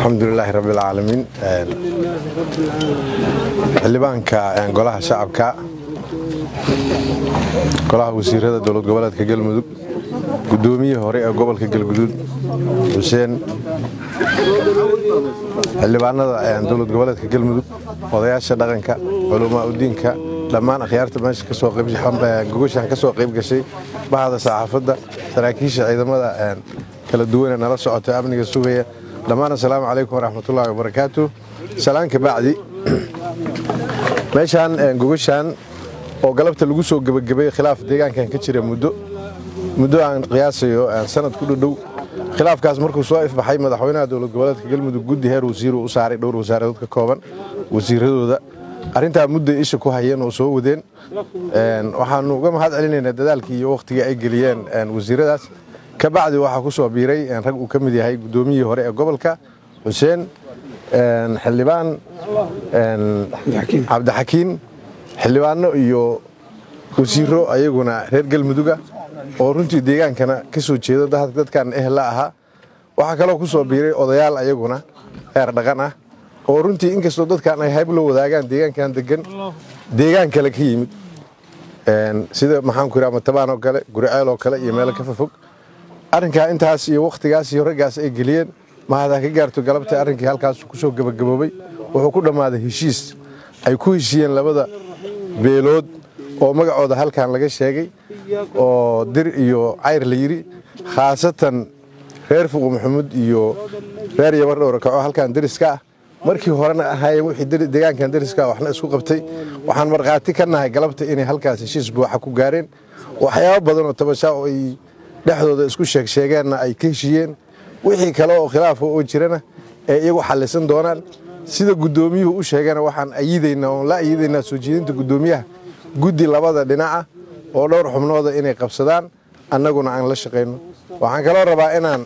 alxamdulilaahi rabbi alcaalamiin xildhibaanka golaha shacabka golaha wasiirada dowlad goboleedka galmudug gudoomiyihii hore ee gobolka galguduud xuseen xildhibaanada dowlad goboleedka galmudug odayaasha dhaqanka culamaa udiinka dhammaan akhyaarta meesha gogashaan ka soo qayb gashay bahda saxaafadda saraakiisha ciidamada kala duwanee nala socota amniga sugaya dhammaan assalaamu calaykum waraxmatullahi wabarakaatu salaan ka bacdi meeshaan gogashaan oo galabta lagu soo gebagabay khilaaf deegaankan ka jira muddo muddo aan qiyaasayo sanad ku dhudhow khilaafkaas markuu soo ifbaxay madaxweynaha dowlad goboleedka galmudug guddi heer wasiiru u saaray dhowr wasaaradood ka kooban wasiiradooda arrintaa mudday isha ku hayeen oo soo wadeen waxaanu uga mahad celinaynaa dadaalkii iyo wakhtigii ay geliyeen wasiiradaas ka bacdi waxaa ku soo biiray rag uu ka mid yahay guddoomiyihii hore ee gobolka xuseen xildhibaan cabdixakiin xildhibaano iyo wasiiro ayaguna reer galmuduga oo runtii deegaankana ka soo jeeda dadkan ehla ahaa waxaa kaloo ku soo biiray odayaal ayaguna heer dhaqan ah oo runtii inkastoo dadkan ay hayb la wadaagaan deegaankan degan deegaan kale ka yimid sida maxaanku yidhaha matabaan oo kale guriceel oo kale iyo meelo ka fafog arrinkaa intaas iyo wakhtigaas iyo raggaas ay geliyeen mahadaa ka gaarto galabta arrinkii halkaas ku soo gebagaboobay wuxuu ku dhammaaday heshiis ay ku heshiiyeen labada beelood oo magacooda halkan laga sheegay oo dir iyo cayr la yidhi khaasatan reer fuqu maxamuud iyo reer yabar dhowrakaco halkan deriska ah markii horena ahaayeen wixii deegaankan deriska waxna isku qabtay waxaan markhaati ka nahay galabta inay halkaas heshiis buuxa ku gaareen waxyaabo badan oo tabashaa oo ay dhexdooda isku sheegsheegeenna ay ka heshiiyeen wixii kale oo khilaafa oo jirana ee iyagu xallisan doonaan sida guddoomiyuhu u sheegana waxaan ayidaynaa oon la ayidaynaa soo jeedinta guddoomiyaha guddi labada dhinaca oo dhowr xubnooda inay qabsadaan annaguna aan la shaqayno waxaan kaloo rabaa inaan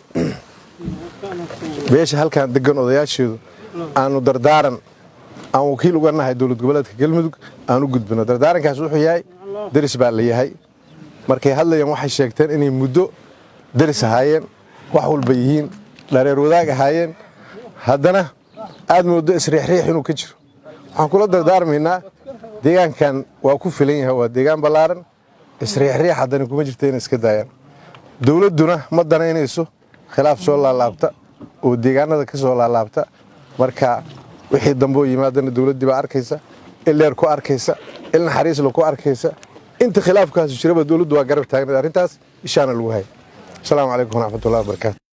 beesha halkan degan odayaasheedu aanu dardaaran aan wakiil uga nahay dowlad goboleedka galmudug aan u gudbino dardaarankaas wuxuu yahay deris baa la yahay markay hadlayeen waxay sheegteen inay muddo deris ahaayeen wax walba yihiin dhareer wadaag ahaayeen haddana aad mooddo isriixriix inuu ka jiro waxaan kula dardaarmaynaa deegaankan waa ku filan yahay waa deegaan ballaaran isriixriix haddana kuma jirta inay iska daayaan dowladduna ma danaynayso khilaaf soo laalaabta oo deegaanada ka soo laalaabta marka wixii dambe oo yimaadana dowladdii baa arkaysa il dheer ku arkaysa il naxariisla ku arkaysa inta khilaafkaasu jiraba dowladdu waa garab taagnayd arrintaas ishaana lagu hay asalaamu calaykum waraxmatullahi wabarakaatu